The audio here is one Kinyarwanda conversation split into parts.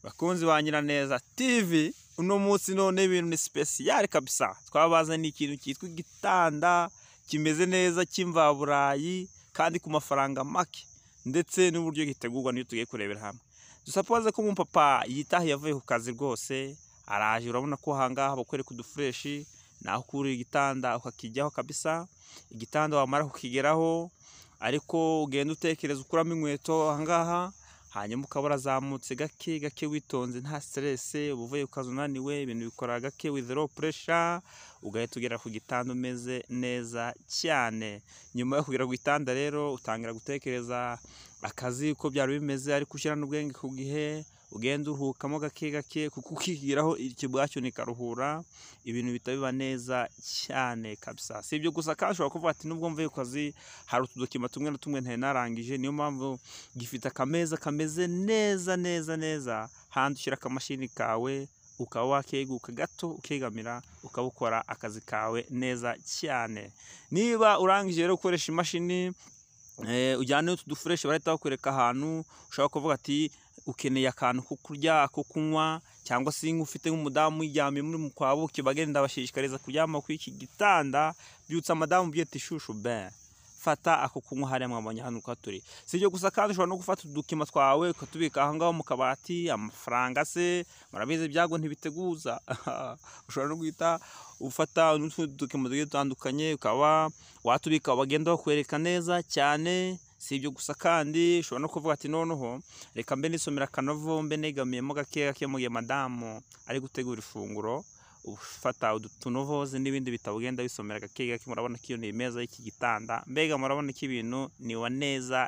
bakunzi ba Nyiraneza TV uno munsi none ibintu ni sipesiyare kabisa twabazaniye ikintu cyitwa igitanda kimeze neza cy'imvaburayi kandi ku mafaranga make ndetse n'uburyo gitegurwa n'iyo tugiye kurebera hamwe dusapoze ko umupapa yitahiye avuye ku kazi rwose araje urabona ko ahangaha bakwereka udufureshi naho ukura igitanda ukakijyaho kabisa igitanda wamara kukigeraho ariko ugenda utekereza ukuramo inkweto ahangaha hanyuma ukaba urazamutse gake gake witonze nta siteresi uba uvuye ku kazi unaniwe ibintu bikora gake with low pressure ugahita ugera ku gitanda umeze neza cyane nyuma yo kugera ku gitanda rero utangira gutekereza akazi uko byari bimeze ariko ushyira n'ubwenge ku gihe ugenda uruhukamo gake gake kuko ukigiraho ikibwacyo nikaruhura ibintu bihita biba neza cyane kabisa si ibyo gusa kandi ushobora kuvuga ati nubwo mvuye ku kazi hari utudokima tumwe na tumwe ntari narangije niyo mpamvu gifite akameza kameze neza neza neza handi ushyira akamashini kawe ukaba wakeguka gato ukegamira ukaba ukora akazi kawe neza cyane niba urangije rero gukoresha imashini eh, ujyane utu dufureshi barahita bakwereka ahantu ushobora kuvuga ati ukeneye akantu ko kurya ako kunywa cyangwa se nk'ufite nk'umudamu uyiryamye muri mu kwabo kibagenda abashishikariza kuryama kuri iki gitanda byutsa madamu byita ishushu ben fata ako kunywa hariya mwabonye hano uko turi si ibyo gusa kandi ushobora no gufata udukima twawe ukatubika aho ngaho mu kabati amafaranga se murabizi ibyago ntibiteguza ushobora no guhita ufata n'utundi dukima tugiye dutandukanye ukaba watubika bagenda bakwereka neza cyane si ibyo gusa kandi ushobora no kuvuga ati noneho reka mbe nisomera akanovo mbe negamiyemo gake gake mu gihe madamu ari gutegura ifunguro ufata utunovoze n'ibindi bitabo ugenda bisomera gake gake murabona ko iyo ni imeza y'iki gitanda mbega murabona ko ibintu niwa neza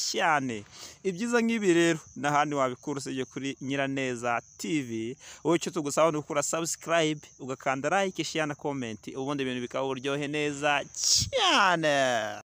cyane ibyiza nk'ibi rero n'ahandi wabikura usibye kuri nyiraneza tv wowe icyo tugusaba ni ugukora sabusikarayibe ugakanda like share na komenti ubundi ibintu bikaba uburyohe neza cyane